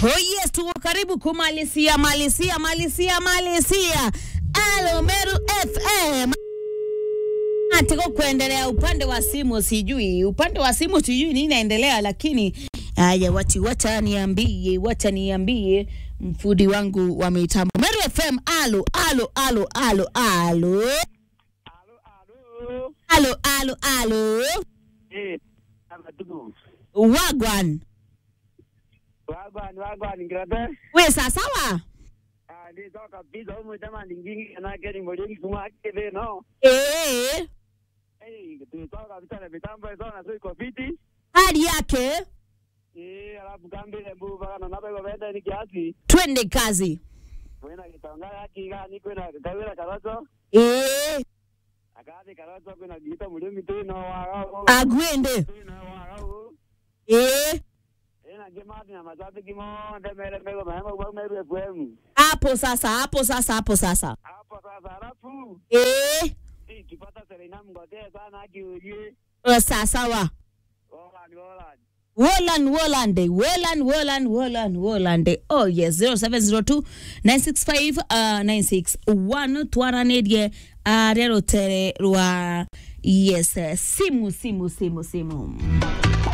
Oh yes, tuko karibu kumalizia malizia malizia malizia Alo Meru FM. Nataka kuendelea upande wa simu, sijui upande wa simu sijui nini inaendelea, lakini haya, wati wacha niambie, wacha niambie mfudi wangu wa mitambo Meru FM. Alo alo alo alo alo Alo, alo. alo alo alo Eh, ama tuku. wagwan Wagwan, wagwan, ngirate. we sasawa Ah, ndi toka pizza humu jamani ngingi kana gari molingi kuma kebe no. eh, Eh, tutoka vitana mitambo hizo na sio iko fiti. hali yake Eh, alafu kambile mbu baka na nabe benda ni kiasi. twende kazi Wena kitonga yaki ga ni kwena kawela karato. eh, Akade karato kwena gita mulimi tu no wa. agwende No wa. eh, Ena gemati na mazabi kimo ndemele mego mahema kwa meru FM. hapo sasa hapo sasa hapo sasa Hapo sasa alafu eh, eh kipata Serena mgotea sana akiulie. eh, sasawa Hola, hola. Wolan Wolande Wolan Wolan Wolan Wolande oh yes 0702 965 uh, 961 twaranĩrie uh, rero tere rwa yes eh, simu simu simu simu